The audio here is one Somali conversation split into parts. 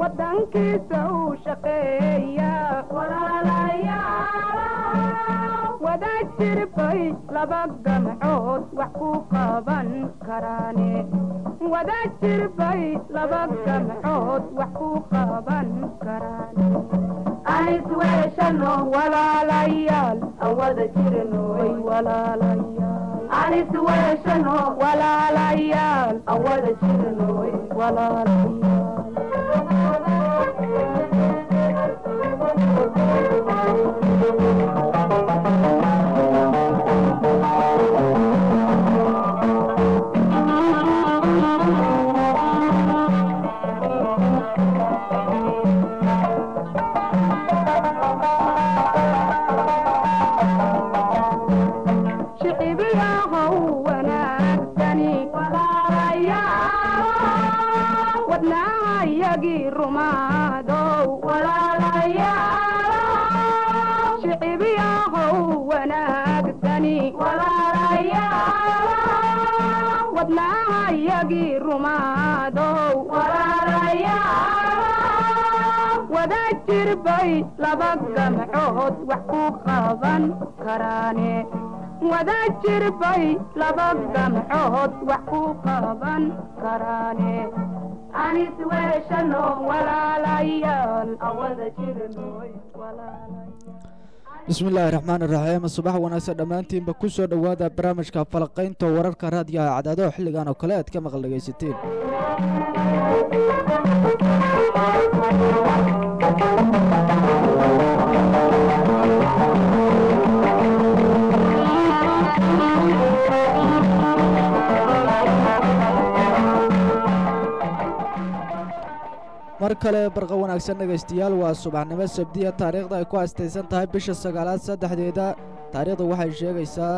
wadankiisa uu shaqeeya wada jirbay laba gamcood wax ku qaban karaane wada jirbay laba gamcood wax ku qaban karaane anisweeshano walaalayaal aan wada jirnoy walaalayaal anisweeshano walaalayaal aan wada jirnoy shicibiyahow wanaagsani wadnaahayagii rumaadow shicibiyahow wanaagsani wadnaahayagii rumaadow wada jirbay laba gamcood wax ku qaban karaane wada jirbay laba gamcood wax ku qaban karaane anisweeshano walaalayaal aan wada jirnoy bismillaahi raxmaan iraxiim subax wanaagsan dhammaantiinba ku soo dhowaada barnaamijka falaqaynta wararka raadiyaha cadaadaho xilligan oo kale aad ka maqal dhegaysateen mar kale barqa wanaagsan dhegaystayaal waa subaxnimo sabdiya taariikhda ay ku astaysan tahay bisha sagaalaad saddexdeeda taariikhda waxay sheegaysaa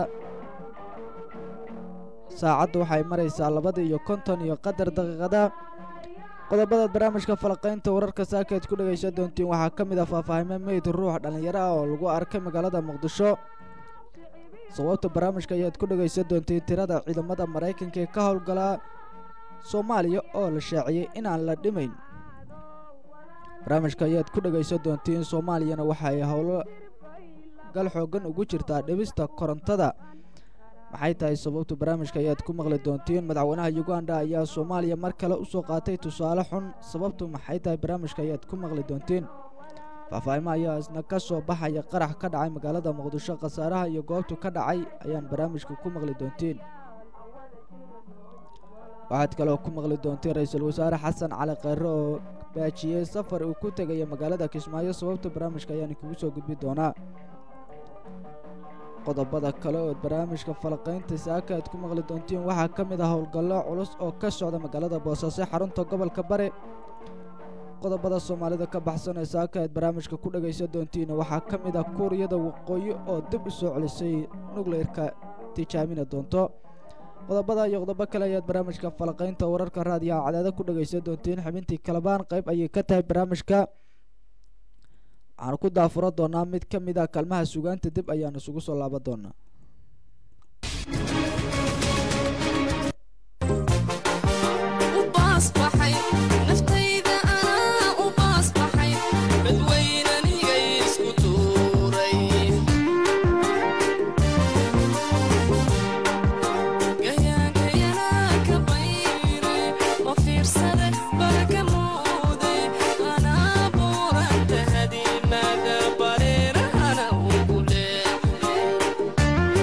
saacaddu waxay maraysaa labada iyo konton iyo qadar daqiiqada qodobada barnaamijka falaqaynta wararka saakaad ku dhegaysan doontiin waxaa ka mid ah faahfaahimo meyd ruux dhallinyaro ah oo lagu arkay magaalada muqdisho sababta barnaamijka ayaad ku dhegaysan doontiin tirada ciidamada maraykanka ee ka howlgalaa soomaaliya oo la shaaciyey inaan la dhimayn barnaamijka ayaad ku dhegaysan doontiin soomaaliyana waxa ay howlo gal xoogan ugu jirtaa dhibista korontada maxay tahay sababta barnaamijka ayaad ku maqli doontiin madaxweynaha uganda ayaa soomaaliya mar kale u soo qaatay tusaale xun sababtu maxay tahay barnaamijka ayaad ku maqli doontiin faahfaahimo ayaa isna ka soo baxaya qarax ka dhacay magaalada muqdisho khasaaraha iyo goobtu ka dhacay ayaan barnaamijka ku maqli doontiin waxaad kaloo ku maqli doontiin ra-iisul wasaare xasan cali kheyre oo baajiyey safar uu ku tegaya magaalada kismaayo sababta barnaamijka ayaan kugu soo gudbi doonaa qodobada kale oo barnaamijka falaqaynta saaka aad ku maqli doontiin waxaa ka mid ah howlgallo culus oo ka socda magaalada boosaaso xarunta gobolka bare qodobada soomaalida ka baxsan ee saaka aad barnaamijka ku dhegaysan doontiin waxaa ka mid ah kuuriyada waqooyi oo dib u soo celisay nukleerka tijaabina doonto qodobada iyo qodobo kale ayaad barnaamijka falaqaynta wararka raadiyaha cadaada ku dhegaysan doontiin xubintii kalabaan qayb ayay ka tahay barnaamijka waxaan ku daafuro doonaa mid ka mid ah kaalmaha sugaanta dib ayaan isugu soo laaban doonaa Ana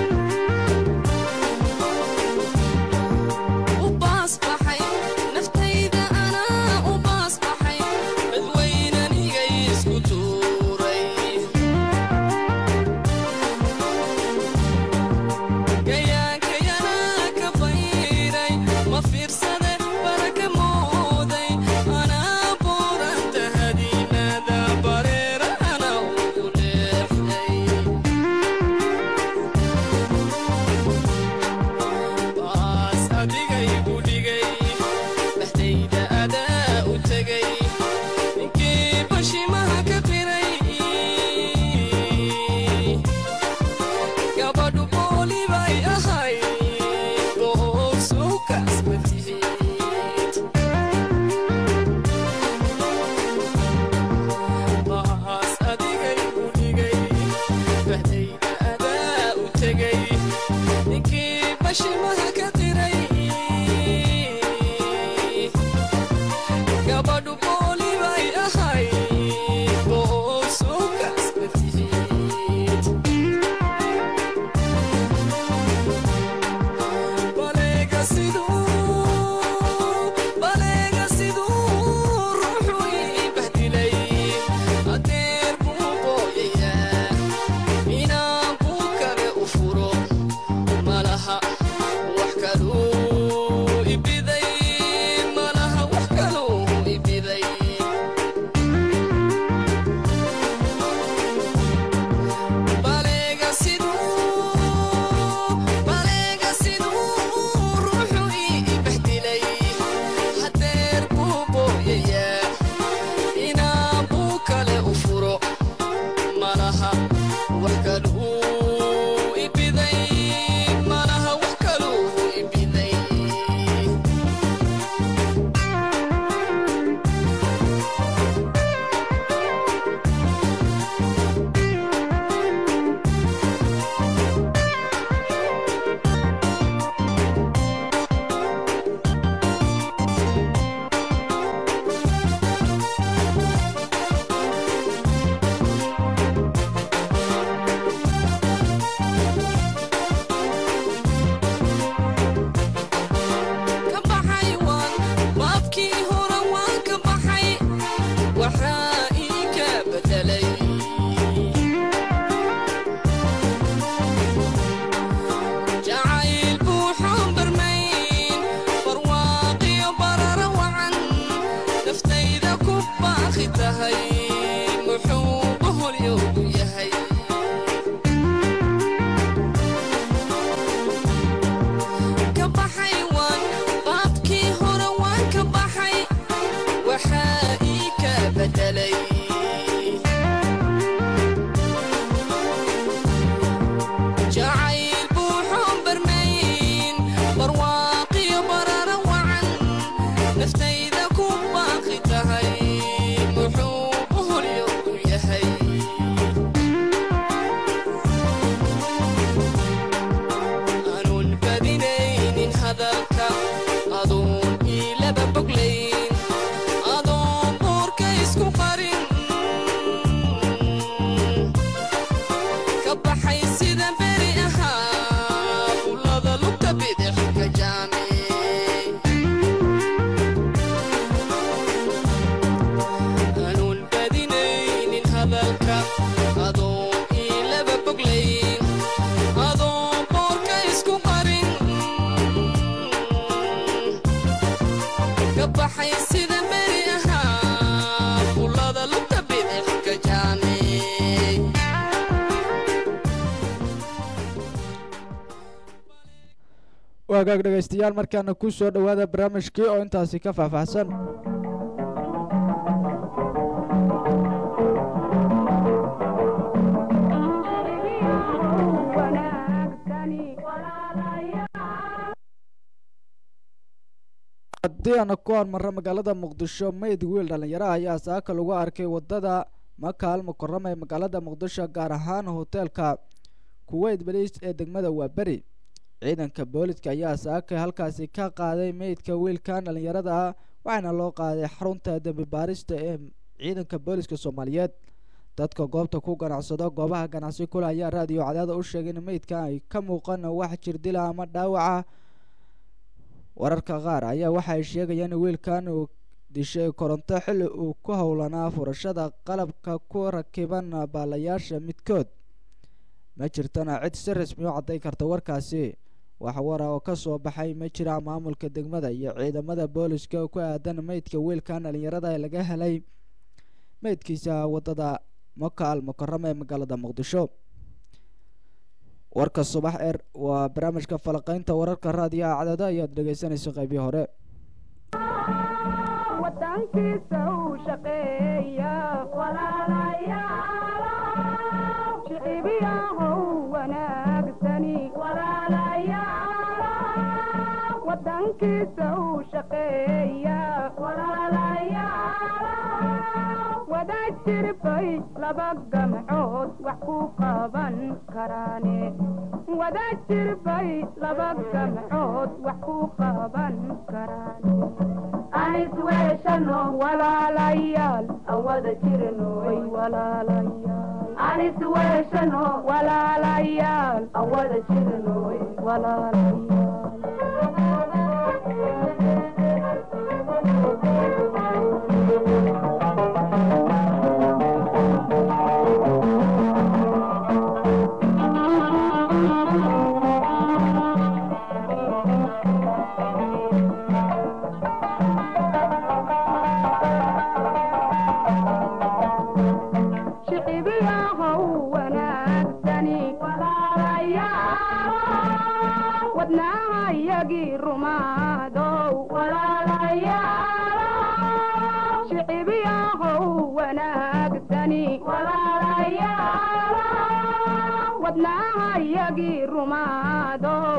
tahay muxuu boholyowgu yahay ka baxay waan baabkii hore waan ka baxay waxaa ii ka bedelay jacayl buuxoon barmayn barwaaqiyo barara wacan naftayda ku baaqi tahay muxuu boholyowgu yahay aanun badinaynin hadalka aduun iilaba boglayn adoon buurka isku qarin ka baxay sida beri ahaa bullada lugta bidix ka jaame aanun badinaynin hadalka adoon iilaba boglayn adoon boorka isku qarin ka baxay sida beri ahaa bullada lugta bidix ka jaame waagaag dhegaystayaal markaana ku soo dhowaada barnaamijkii oo intaasi ka faahfaahsan haddii aana ku hormarro magaalada muqdisho meyd wiil dhallinyaro ah ayaa saaka lagu arkay wadada makaal mukarama ee magaalada muqdisho gaar ahaan hoteelka kuweyt baliis ee degmada waaberi ciidanka booliska ayaa saaka halkaasi ka qaaday meydka wiilkan dhallinyarada ah waxaana loo qaaday xarunta dembi baarista ee ciidanka booliska soomaaliyeed dadka goobta ku ganacsado goobaha ganacsi kule ayaa raadiyo cadaada u sheegay in meydkan ay ka muuqan wax jirdila ama dhaawaca wararka qaar ayaa waxay sheegayaan in wiilkan uu dishay koronto xilli uu ku howlanaa furashada qalabka ku rakiban baalayaasha midkood ma jirtana cid si rasmi u cadday karta warkaasi wax wara oo ka soo baxay ma jira maamulka degmada iyo ciidamada booliska ku aadan meydka wiilkan dhallinyarada ee laga helay meydkiisa wadada maka al mukarama ee magaalada muqdisho warka subax eer waa barnaamijka falaqeynta wararka raadiyaha cadada ayaad dhegeysanaysa qeybii hore wadankiisa uu shaqeeya walaalayaal shicibiyahow wanaagsani walaalayaal wadankiisa uu shaqeeya walaalayaal wada jirbay laba gamcood wax ku qaban karaane wada jirbay laba gamcood wax ku qaban karaane anis weeshano walaalayaal awada jirnoy walaalayaal anis weeshano walaalayaal awada jirnoy shicibiyahow wanaagsani walaalayaal wadnaha yagii rumaadow walaalayaal shicibiyahow wanaagsani walaalayaal wadnaha yagii rumaadow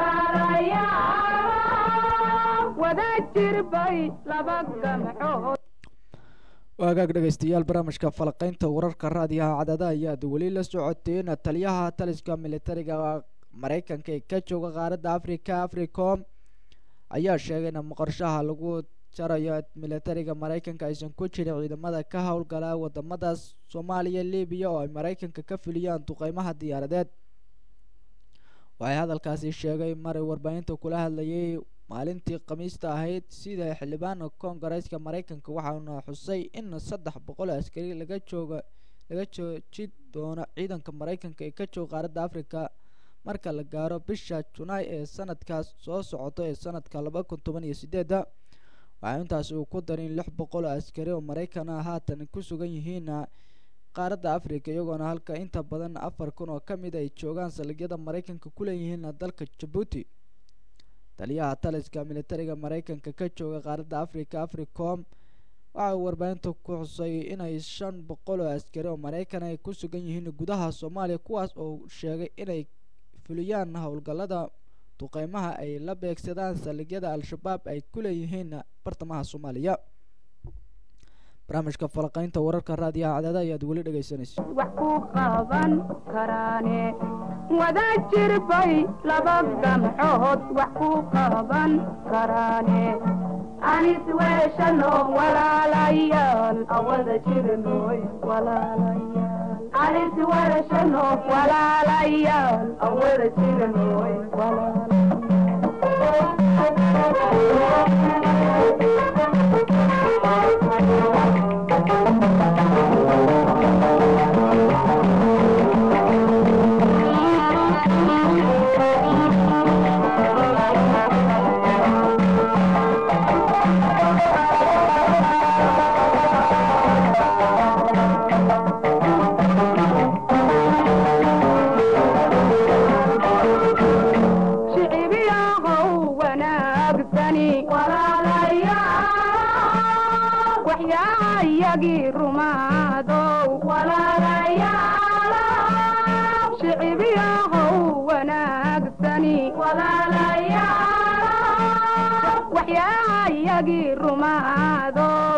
walaalayaal wada jirbay laba gamcood waagaag dhegeystayaal barnaamijka falaqeynta wararka raadiyaha cadada ayaad weli la socoteen taliyaha taliska militariga mareykanka ee ka jooga qaaradda africa africom ayaa sheegay in qorshaha lagu jarayo militariga mareykanka aysan ku jirin ciidamada ka howlgala wadamadaas soomaaliya libiya oo ay mareykanka ka fuliyaan duqeymaha diyaaradeed waxay hadalkaasi sheegay maray warbaahinta kula hadlayay maalintii khamiista ahayd sida xildhibaana koongareeska mareykanka waxaana xusay in saddex boqol askari laga jooga laga jooji doono ciidanka mareykanka ee ka jooga qaaradda africa marka la gaaro bisha junaay ee sanadkaas soo socoto ee sanadka laba kun toban iyo sideeda waxaa intaasi uu ku daray in lix boqol oo askari oo maraykan ah haatan ku sugan yihiin qaaradda africa iyagoona halka inta badan afar kun oo ka mid ay joogaan saldhigyada maraykanka ku leeyihiin dalka jabuuti taliyaha taliska militariga maraykanka ka jooga qaaradda africa africom waxa uu warbaahinta ku xusay inay shan boqol oo askari oo maraykan ay ku sugan yihiin gudaha soomaaliya kuwaas oo sheegay inay fuliyaan howlgallada duqeymaha ay la beegsadaan saldhigyada al-shabaab ay ku leeyihiin bartamaha soomaaliya barnaamijka falaqaynta wararka raadiyaha cadaada ayaad weli dhegeysanaysa wax ku qaban karaane wada jir bay laba gamcood wax ku qaban karaane anis weeshano walaalayaal awada jirnoy walaalayaal anis weeshano walaalayaal awada jirnoy shicibiyahow wanaagsani walaalayaal waxyaayagii rumaadow walaalayaal shicibiyahow wanaagsani walaalayaal waxyaayagii rumaadow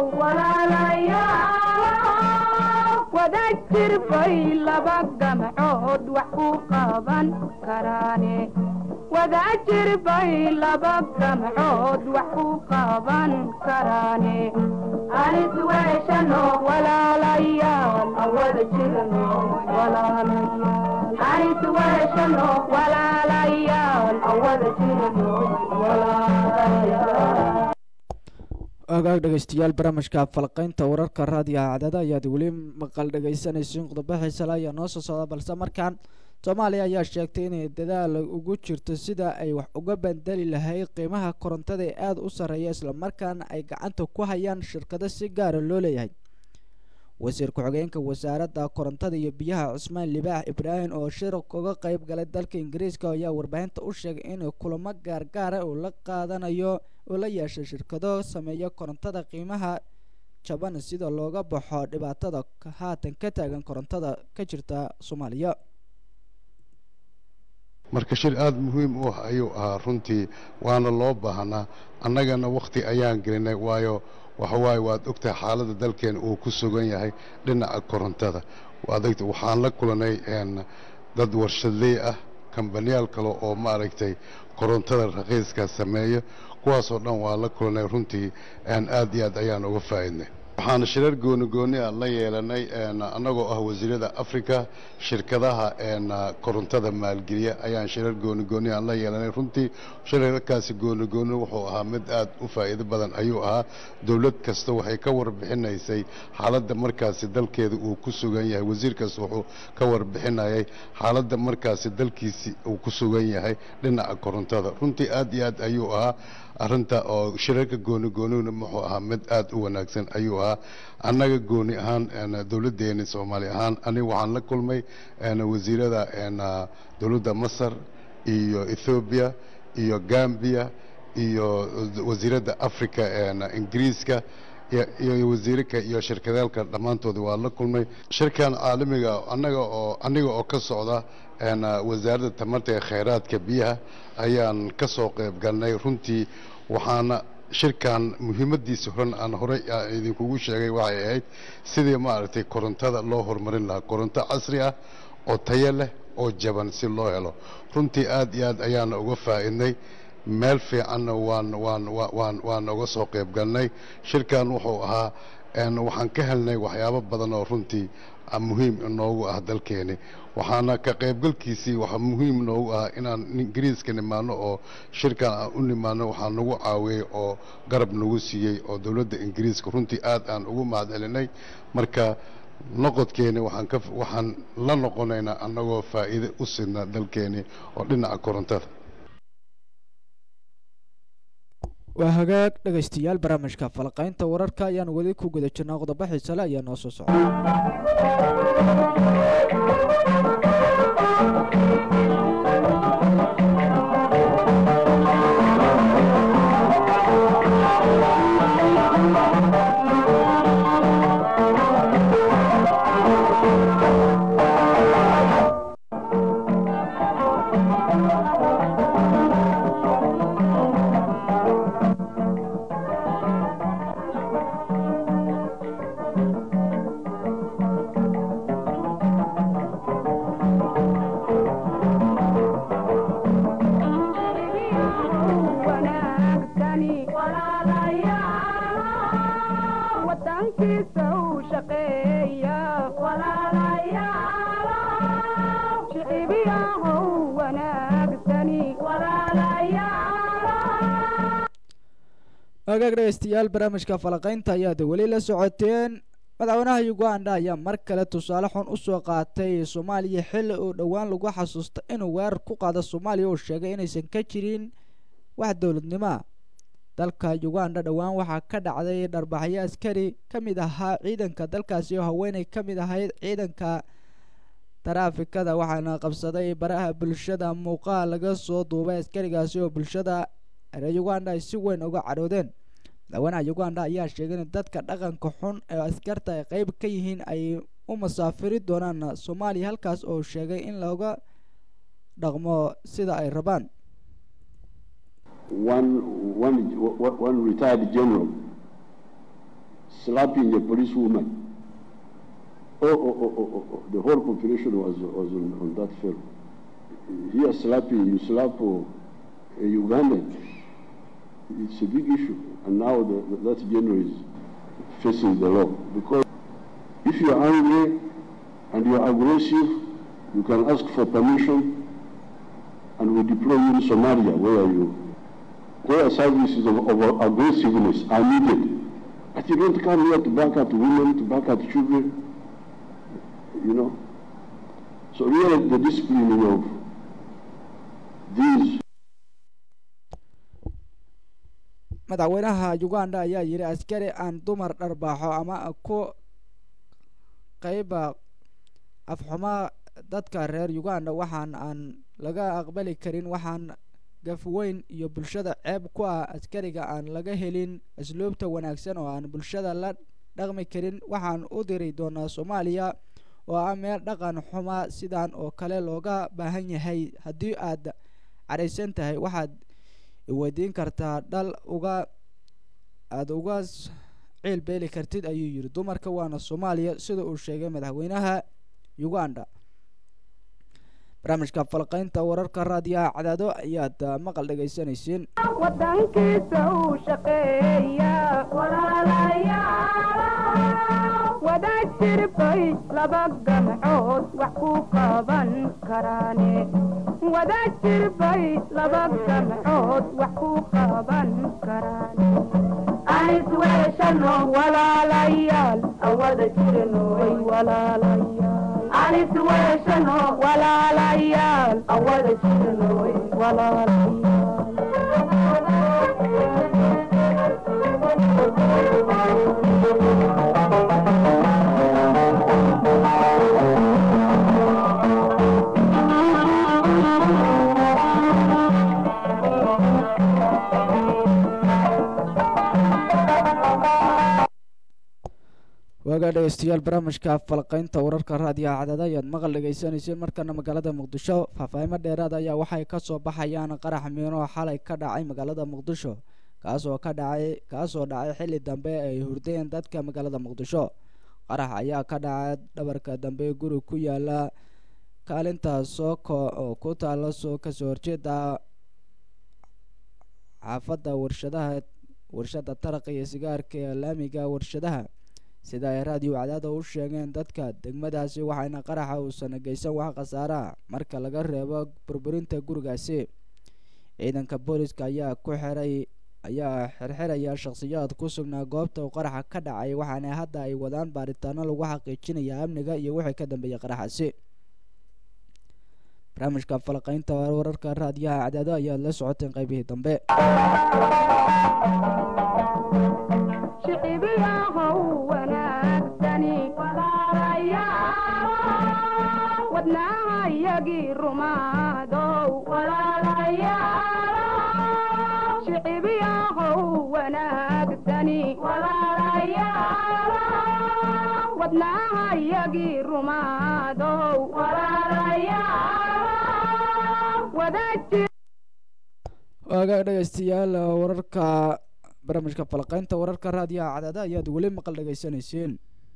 walaalayaal wada jir bay laba gamcood wax ku qaban karaane wada jir bay laba gamcood wax ku qaban karaane anis weeshano walaalayaal awada jirno walaalayaal anis weeshano walaalayaal awada jirno walaalayaal agaag dhegeystayaal barnaamijka falqeynta wararka raadiyaha cadada ayaad weli maqal dhegeysanaysiin qodobo xiisale ayaa noo soo socda balse markaan soomaaliya ayaa sheegtay inay dadaal ugu jirto sida ay wax uga bandeli lahayd qiimaha korontada ee aada u sarreeya islamarkaana ay gacanta ku hayaan shirkado si gaara loo leeyahay wasiir ku-xigeenka wasaaradda korontada iyo biyaha cusmaan libaax ibraahim oo shir uga qeyb galay dalka ingiriiska ayaa warbaahinta u sheegay in kulamo gaargaara uu la qaadanayo uu la yeeshay shirkado sameeya korontada qiimaha jaban sida looga baxo dhibaatada haatan ka taagan korontada ka jirta soomaaliya marka shir aada muhiim u ah ayuu ahaa runtii waana loo baahnaa annagana wakhti ayaan gelinay waayo waxawaaye waad ogtahay xaaladda dalkeena uu ku sugan yahay dhinaca korontada waad ogta waxaan la kulanay dad warshadley ah kambaniyaal kale oo maaragtay korontada raqiiska sameeya kuwaasoo dhan waa la kulanay runtii aad iyo aad ayaan uga faa'iidnay waxaan shirar gooni gooni ah la yeelanay annagoo ah wasiirada africa shirkadaha korontada maalgeliya ayaan shirar gooni gooni aan la yeelanay runtii shirarkaasi gooni gooni wuxuu ahaa mid aad u faa'iido badan ayuu ahaa dowlad kasta waxay ka warbixinaysay xaaladda markaasi dalkeeda uu ku sugan yahay wasiir kasta wuxuu ka warbixinayay xaaladda markaasi dalkiisi uu ku sugan yahay dhinaca korontada runtii aad iyo aad ayuu ahaa arrinta oo shirarka gooni goonina muxuu ahaa mid aad u wanaagsan ayuu ahaa annaga gooni ahaan dowladdeeni soomaali ahaan aniga waxaan la kulmay wasiirada dowladda masar iyo ethoobiya iyo gambia iyo wasiiradda africa ingiriiska iyo wasiirka iyo shirkadaalka dhammaantooda waa la kulmay shirkan caalamiga annaga oo aniga oo ka socda wasaaradda tamarta ee khayraadka biyaha ayaan ka soo qayb galnay runtii waxaana shirkan muhiimadiisa horan aan horey idinkugu sheegay waxay ahayd sidii maaragtay korontada loo horumarin lahaa koronto casri ah oo tayo leh oo jaban si loo helo runtii aad iyo aad ayaana uga faa'iidnay meel fiicanna waan waan waan waan uga soo qayb galnay shirkan wuxuu ahaa waxaan ka helnay waxyaabo badan oo runtii muhiim inoogu ah dalkeeni waxaana ka qaybgalkiisii waxaa muhiim noogu ah inaan ingiriiska nimaano oo shirkan aan u nimaano waxaa nagu caawiyey oo garab nagu siiyey oo dowladda ingiriiska runtii aad aan ugu mahad celinay marka noqodkeeni waxaan ka waxaan la noqonaynaa annagoo faa'iide u sidna dalkeeni oo dhinaca korontada waa hagaag dhegaystayaal barnaamijka falaqaynta wararka ayaan weli ku guda jirnaa qodobo xiisale ayaa noo soo socda wanaagsani wadankiisa u shaqeeya shicibiyahow wanaagsani hagaag dhegaystayaal barnaamijka falaqaynta ayaad weli la socoteen madaxweynaha uganda ayaa mar kale tusaale xun usoo qaatay soomaaliya xilli uu dhowaan lagu xasuusta inuu weerar ku qaado soomaaliya uu sheegay inaysan ka jirin wax dowladnimoa dalka uganda dhowaan waxaa ka dhacday dharbaxyo askari ka mid ahaa ciidanka dalkaasi oo haweeney ka mid ahayd ciidanka taraafikada waxaana qabsaday baraha bulshada muuqaal laga soo duubay askarigaasi oo bulshada reer uganda ay si weyn uga cadhoodeen madaxweynaha uganda ayaa sheegay in dadka dhaqanka xun ee askarta ay qeyb ka yihiin ay u masaafiri doonaan soomaaliya halkaas oo sheegay in looga dhaqmo sida ay rabaan one, one, one retired general slapping a policewoman. Oh, oh, oh, oh, oh, oh. The whole population was, was on, on that film. Here slapping, you slap uh, a Ugandan. It's a big issue. And now the, the, that general is facing the law. Because if you are angry and you are aggressive, you can ask for permission and we deploy you in Somalia where you where services of, of aggressiveness are needed. But you don't come here to back up women, to back up children, you know. So really the discipline of these madaxweynaha uganda ayaa yidhi askari aan dumar dharbaaxo ama ku qeyba afxuma dadka reer uganda waxaan aan laga aqbali karin waxaan gafweyn iyo bulshada ceeb ku ah askariga aan laga helin asluubta wanaagsan oo aan bulshada la dhaqmi karin waxaan u diri doonaa soomaaliya oo ah meel dhaqan xuma sidan oo kale looga baahan yahay haddii aad cadhaysan tahay waxaad iweydiin kartaa dhal uga aada uga ciil beeli kartid ayuu yidhi dumarka waana soomaaliya sida uu sheegay madaxweynaha uganda barnaamijka falqaynta wararka raadiyaha cadaado ayaad maqal dhegaysanaysiin wadankiisa u shaqeeya wadaad jirbay laba gamcood wax ku qaban karaane wadaad jirbay laba gamcood wax ku qaban karaane anis weeshano walaalayaal awada jiranoy walaalayaal anis weeshano walaalayaal awada jiranoy waagaa dhegeystayaal barnaamijka falqaynta wararka raadiyaha cadada ayaad maqal dhegeysaneyseen markana magaalada muqdisho faahfaahimo dheeraad ayaa waxay kasoo baxayaan qarax miino xalay ka dhacay magaalada muqdisho kaasoo ka dhacay kaasoo dhacay xilli dambe ay hurdeen dadka magaalada muqdisho qarax ayaa ka dhacay dhabarka dambe guri ku yaala kaalinta sooko oo ku taala soo kasoo horjeeda xaafadda warshadaha warshada taraqa iyo sigaarka ee laamiga warshadaha sida ay raadiyo cadaada u sheegeen dadka degmadaasi waxayna qaraxa uusan geysan wax khasaaraha marka laga reebo burburinta gurigaasi ciidanka booliska ayaa ku xiray ayaa xirxiraya shakhsiyaad ku sugnaa goobta uu qaraxa ka dhacay waxaana hadda ay wadaan baaritaano lagu xaqiijinaya amniga iyo wixii ka dambeeyay qaraxaasi barnaamijka falaqaynta wararka raadiyaha cadaado ayaad la socoteen qaybihii dambe shicibiyahow wanaagsani walaalayaal wadnaha yagii rumaadow walaalayaal shicibiyahow wanaagsani walaalayaal wadnaha yagii rumaadow walaalayaal wadajir waagaa dhegeystayaal wararka barnaamijka falaqaynta wararka raadiyaha cadaada ayaad weli maqal dhegeysanayseen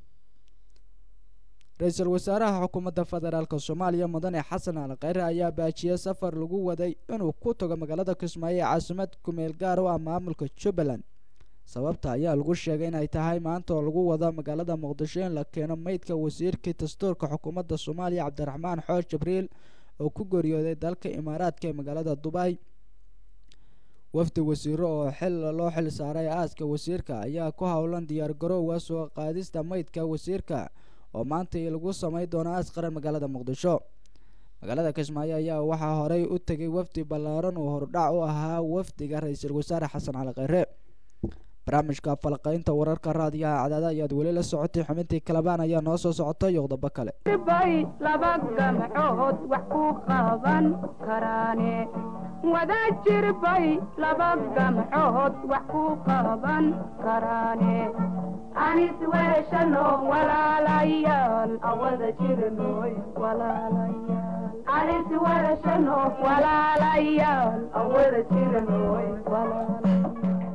ra-iisul wasaaraha xukuumadda federaalk soomaaliya mudane xasan al kheyre ayaa baajiyey safar lagu waday inuu ku tago magaalada kismaayo ee caasimad kumeel gaar u ah maamulka jubbaland sababta ayaa lagu sheegay inay tahay maanta oo lagu wado magaalada muqdisho in la keeno meydka wasiirkii dastuurka xukuumadda soomaaliya cabdiraxmaan xoor jibriil oo ku geeriyooday dalka imaaraadka ee magaalada dubay wafdi wasiiro oo xil loo xil saaray aaska wasiirka ayaa ku howlan diyaar garowga soo qaadista meydka wasiirka oo maanta lagu sameyn doono aas qaran magaalada muqdisho magaalada kismaayo ayaa waxaa horey u tegay wafdi ballaaran oo hordhac u ahaa wafdiga ra-iisul wasaare xasan cali kheyre barnaamijka falaqaynta wararka raadiyaha cadaada ayaad weli la socotay xubintii kalabaan ayaa noo soo socota yoqdaba kale bay laba gamcood wax ku qaban karaane wadajir bay laba gamcood wax ku qaban karaane anis weeshano walaalayaal awada jirnoy walaalayaal anis weeshano walaalayaal awada jirnoy walaalayaal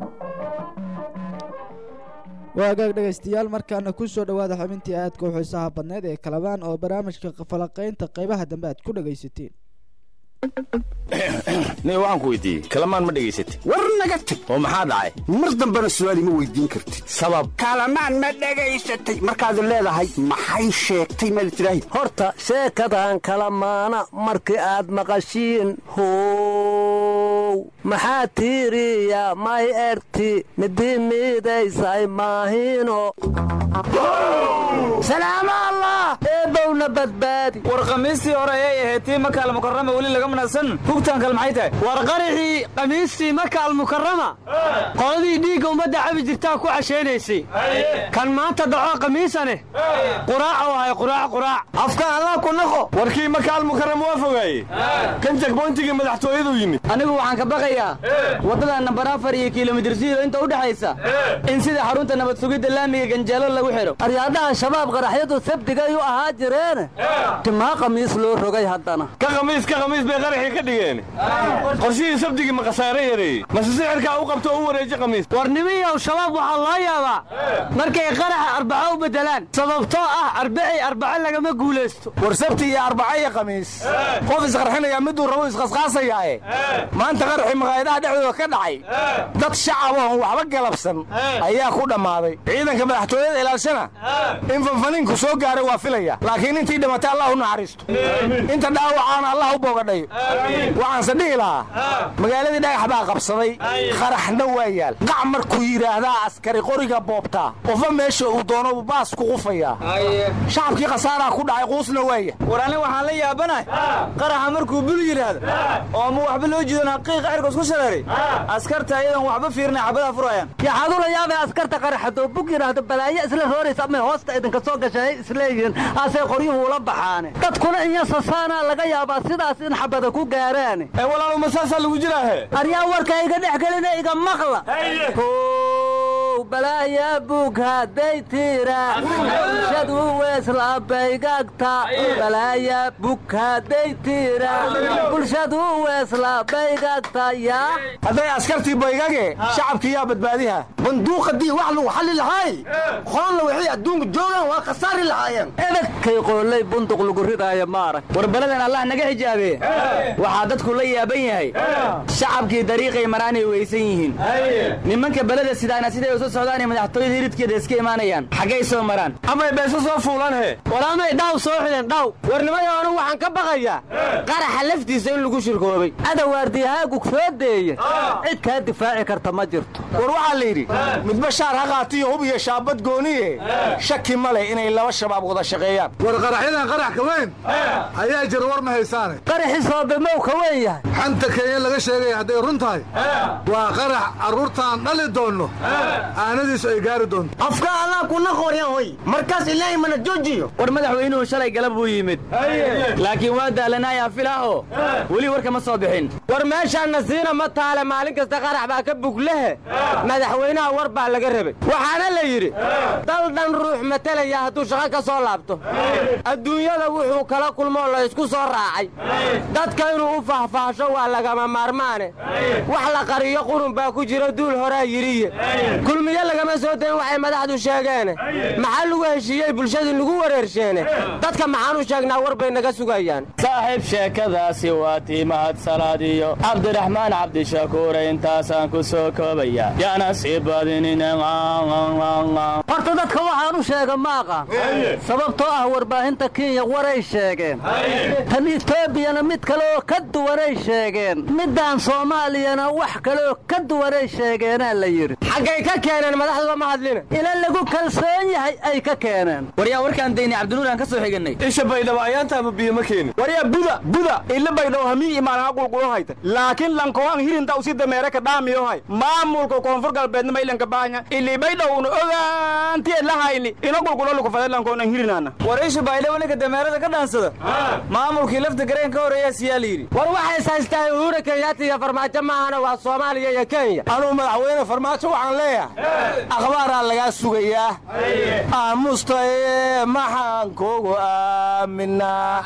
waagaag dhegaystayaal markaana kusoo dhawaada xubintii aadka u xiisaha badneyd ee kalabaan oo barnaamijka falaqaynta qaybaha dambe aad ku dhagaysateen nin waxaan ku weydiiyey kalamaan ma dhegaysatid war naga tag oo maxaa dhacay mar dambena su'aali ma weydiin kartid sabab kalamaan ma dhegaysatay markaad leedahay maxay sheegtay maad tidhaahi horta sheekadan kala maana markii aad maqashiin how maxaa tiiriya may erti midi miidaysay maahino salaamo allah eebbowna badbaadi war khamiistii hore ayay ahayd tii maka almukarama weli laga manasan hugtaan kale maxay tahay war qarixii khamiistii maka almukarama qoladii dhiigga ummadda cabi jirtaa ku cashaynaysay kan maanta dhaco khamiisane quraaca wahay quraac quraac afka allah ku naqo warkii maka almukarama waa fogaaye kan jagboyntigii madaxtooyadu yimid anigu waxaan ka baqayaa waddada nambar afar iyo kilomitir siiro inta u dhexaysa in sida xarunta nabad sugidda laamiga ganjeelo lagu xidho aryaadhaha shabaab qaraxyadu sabdigay u ahaa jireene timaa khamiis loo rogay haddana ka khamiis ka khamiis bay qaraxii ka dhigeen qorshihii sabdigii ma khasaare yareeyey mase sixirkaa u qabto oo u wareeji khamiis war nimiyow shabaab waxaa loo yaabaa markay qaraxa arbaco u beddelaan sababtoo ah arbacii arbaco lagama guulaysto war sabti iyo arbaca iyo khamiis qof isqarxinayaa miduu rabo isqasqaasayaae maanta qaraxii maqaayadaha dhexdooda ka dhacay dad shacab oon waxba galabsan ayaa ku dhammaaday ciidanka madaxtooyada ilaalshana in fanfaniinku soo gaaray waa filaya laakiin intii dhimatay allah u naxariisto inta dhaawacaana allah u boogadhayo waxaanse dhihi lahaa magaaladii dhagax baa qabsaday qaraxna waa yaal qac markuu yidhaahdaa askari qoriga boobtaa qofa meesha uu doono baas ku qufayaa shacabkii khasaaraa ku dhacay quusna waaya war ani waxaan la yaabanahay qaraxa markuu bul yidhaahdo oo ma waxba loo jiidan haqiiqa cirkaas ku shareeray askarta ayadan waxba fiirinay xabadaha furayaan yaxaadu la yaabay askarta qaraxadoo bug yidhaahdo balaayo isla rooraysa amay hoosta idinka soo gashay isleeyihiin asay qoryuhu ula baxaane dadkuna inyasasaanaa laga yaabaa sidaas in xabada ku gaaraane ee walaaluma saasaa lagu jiraahe aryaa warka iga dhex gelina iga maqla how balaaya bug hadday tiira bulshadu weeslaabaygagta balaaya bug hadday tiira bulshadu weeslaabaygagta yaa hadday askartii baygage shacabkii yaa badbaadiha banduuqadii wax lagu xalli lahaay qoonna waxay adduunka joogaan waa khasaari lahaayeen edagkay qoolay bunduq lagu ridaaya maarag war baladan allah naga xijaabe waxaa dadku la yaaban yahay shacabkii dariiqay maraanay weysan yihiin nimanka beleda sidaana siday usu socdaanay madaxtooyada hiridkeeda iska imaanayaan xaggay soo maraan amay beeso soo fuulan he war amay dhaw soo xideen dhaw warnimayo anu waxaan ka baqayaa qaraxa laftiisa in lagu shirkoobay adawaardiyahaagu soo deeya cid kaa difaaci karta ma jirto war waxaa la yidhi midba shaar ha qaatiyo hub iyo shaabad gooniye shaki ma leh inay laba shabaab wada shaqeeyaan war qaraxyadan qarax ka weyn ayaa jira war ma haysaane qaraxii soobemow ka weyn yahay xanta kenya laga sheegaya hadday run tahay waa qarax carruurtaan dhali doonno aanadiisu ay gaari doonto afka allah kuna qoryan hoy markaas ilaahay mana joojiyo war madaxweynuhu shalay galab buu yimid laakiin waa daalanaayaa filaaho weli warka ma soo bixin war meeshaanna siina ma taale maalin kasta qarax baa ka buglehe madaxweynaha war baa laga rabay waxaana la yidhi dal dhan ruux matalaya hadduu shaqo ka soo laabto adduunyada wuxuu kala kulmoo la ysku soo raacay dadka inuu u faahfaahsho waa lagama maarmaane wax la qariyo qurun baa ku jira duul horaa yidhiye kulmiye lagama soo dayn waxay madaxdu sheegeene maxaa lagu heshiiyey bulshadii lagu wareersheene dadka maxaan u sheegnaa war bay naga sugayaan saaxiib sheekadaasi waa tii mahad iyo cabdiraxmaan cabdishakuure intaasaan ku soo koobaya yaana sii badinin horta dadka waxaan u sheega ma aqaan sababtoo ah warbaahinta kenya waray sheegeen tan etoobiyana mid kaleoo ka duwanay sheegeen middaan soomaaliyana wax kaleoo ka duwanay sheegeenaa la yidhi xaggay ka keeneen madaxduba ma hadlina ila lagu kalsoon yahay ay ka keeneen waryaa warkaan daynay cabdinuur aan ka soo xiganay isha baydhabo ayaantaama biyo ma keenin waryaa buda buda ila baydhabo hamii imaanaha qulqulo hayta laakiin lankoan hirinta usi dameere ka dhaamiyo hay maamulka koonfur galbeedna maylanka baanya ili baydhowna ogaantiye lahayni ina qulqulo lukufade lankoonan hirinana war isha baydhabo ninka dameerada ka dhaansada maamulkii lafta gareen ka horeeyaa siyaa la yidhi war waxays haystaa uhura kenyaata iyo farmaajo maahana waa soomaaliya iyo kenya anuu madaxweyne farmaajo waxaan leeyahay akhbaaraa lagaa sugayaa aamustaye maxaan kugu aaminaa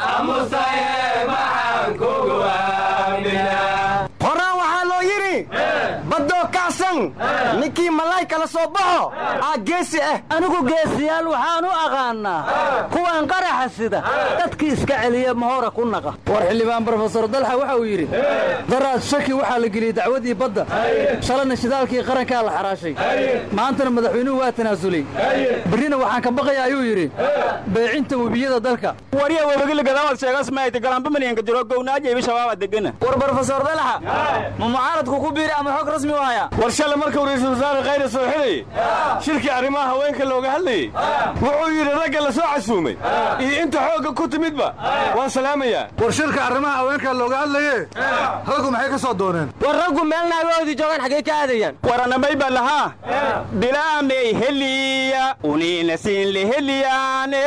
horaan waxaa loo yidhi baddoo kacsan ninkii malaay kala soo baxo aa geesi ah anigu geesiyaal waxaan u aqaannaa kuwan qaraxa sida dadkii iska celiya mahora ku naqa war xildhibaan brofesor dalxa waxa uu yidhi daraad shaki waxaa la geliyey dacwadii badda shalayna shidaalkii qarankaa la xaraashay maantana madaxweynuhu waa tanaasulay berrina waxaan ka baqaya ayuu yidhi beecinta webiyada dalka warya webagilagadaamaad sheegas maayta galambamanyanka jiro gownaajeebi shabaaba degana war brofesor dalxa ma mucaaradku ku biiri ama xog rasmi u haya war shale markuu ra'iisul wasaare khayre soo xidhayey shirkii arrimaha haweenka looga hadlayey wuxuu yidhi ragga la soo casuumay iyo inta xoogga ku timidba waan salaamayaa war shirka arrimaha haweenka looga hadlaye raggu maxay ka soo dooneen war raggu meel naagahoodii joogaan xaggay ka aadayaan waranamay baa lahaa bilaamay heliya uniina siin leheliyaane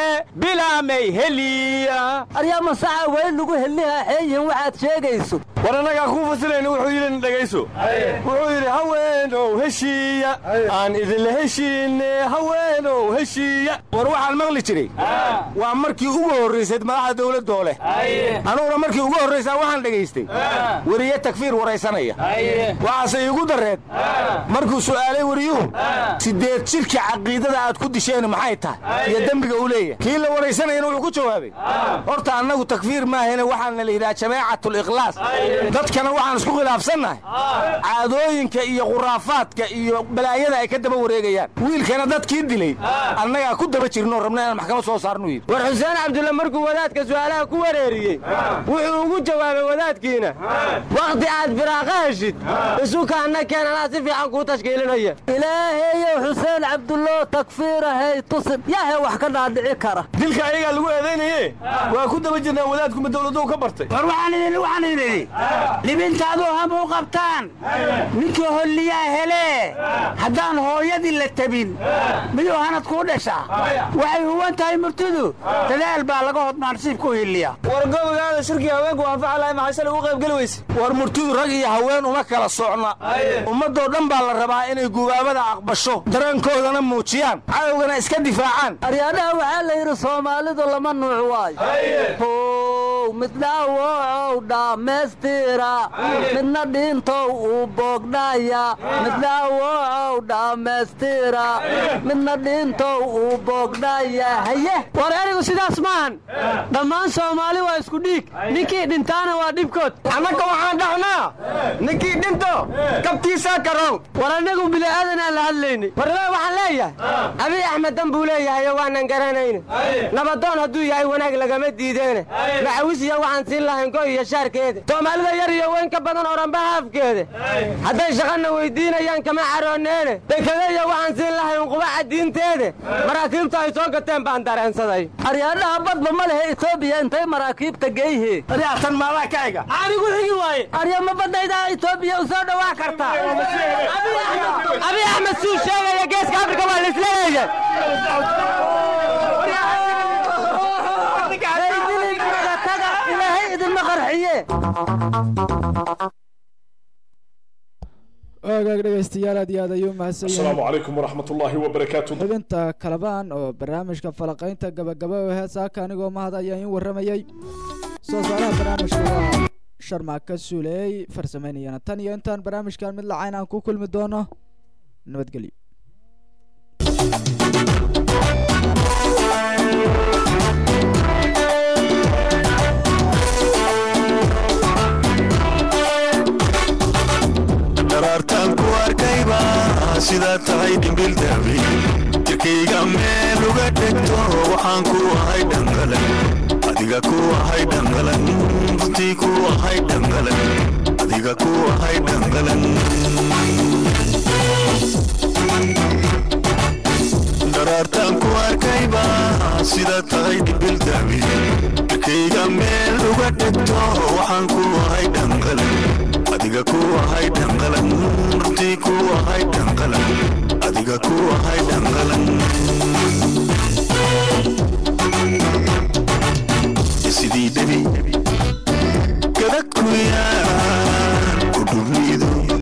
bilaamay heliya aryaa masaxa weyn lagu helihaa xeeyihin waxaad sheegayso war annagaa kuu fasilayna wuxuu yidhi dhegayso wuxuu yidhi haweenow heshiiya aan idinla heshiine haweenow heshiiya war waxaan maqli jiray waa markii ugu horraysayd madaxda dawladdoo leh anuguna markii ugu horraysaa waxaan dhegaystay weriye takfiir waraysanaya waxaase iigu darreed markuu su'aalay weriyuhu siddeed jidhka caqiidada aad ku disheen maxay tahay iyo dembiga uu leeyahay kii la waraysanayana wuxuu ku jawaabay horta annagu takfiir maahane waxaana la yidhaha jamaacatul-ikhlaas dadkana waxaan isku khilaafsannahay caadooyinka iyo khuraafaadka iyo balaayada ay ka daba wareegayaan wiilkana dadkii dilay annagaa ku daba jirnoo rabna inaan maxkamad soo saarnu yidhi war xuseen cabdulle markuu wadaadka su'aalaha ku wareeriyey wuxuu ugu jawaabay wadaadkiina wakhti aad firaaqa heshid isukaanna keen anaa si fiican kuu tashkiilinaya ilaahayow xuseen cabdullo takfiirahay tusin yaahe wax ka dhaadhici kara dilka ayagaa lagu eedaynaye waa ku daba jirnaa wadaadkuma dawladou ka bartay war waxaan idin waxaan idin libintaaduu ham u qabtaan ninkii holliyaa helee haddaan hooyadii la tabin miyuu hanad kuu dhashaa waxay huwan tahay murtidu dadaal baa laga hodmaa nasiibku hiliya war gobogaada shirkii haweenku anfaca lahay maxay shalay ugu qayb geli weyse war murtidu rag iyo haween uma kala socna ummadoo dhan baa la rabaa inay gubaabada aqbasho dareenkoodana muujiyaan cadowgana iska difaacaan aryaadhaha waxaa la yidhi soomaalidu lama nuuc waayo ow mid dhaawocow dhammaystira midna dhiintow uu boogdhaya mid dhaawocow dhammaystira midna dhiintow uu boogdhaya haye war erigu sidaas maahan dhammaan soomaali waa isku dhiig ninkii dhintaana waa dhibkood annaga waxaan dhahnaa ninkii dhinto kabtiisaa karow war annagu bili'aadanaan la hadlaynay warle waxaan leeyahay abiy axmed dan buu leeyahayo waanan garanayna nabadoon hadduu yahay wanaag lagama diideene dugsiya waxaan siin lahayn goy iyo shaarkeeda soomaalida yar iyo weyn ka badan oranba haafkeeda hadday shaqana weydiinayaan kama carooneene dekedeya waxaan siin lahayn qubaca diinteede maraakiibta ay soo gateen baan dareensaday aryaadhaha badba ma lehe etoobiya intay maraakiibta geyhe aryaatan maadaa ka ega anigu xigi waaye arya ma badaydaa etoobiya u soo dhawaa kartaa abi axmed suu sheegaya geeska afrika waa la isla leeyahay ilaahay idinma qarxiye ogaag dhegaystayaal aad iyo aad ayuu mahadsan asalaamu calaykum waraxmat ullaahi wabarakaatu xubinta kalabaan oo barnaamijka falaqaynta gabagaba oo heesaaka anigoo mahad ayaa in warramayey soo saaraha barnaamijka waa sharmaaka suuleey farsamaynayana tan iyo intaan barnaamijkan mid lacayn aan ku kulmi doono nabadgelyo daraartaan ku arkayba sidaa tahay dhimbil daabi jirkayga meel uga dhegto waxaan ku ahay dhangalan adiga ku ahay dhangalan runtii ku ahay dhangalan adiga ku ahay dhangalan daraartaan ku arkayba sidaa tahay dhimbil daabi jirkayga meel uga dhegto waxaan ku ahay dhangalan adiga ku ahay dhangalan runtii ku ahay dhangalan adiga ku ahay dhangalan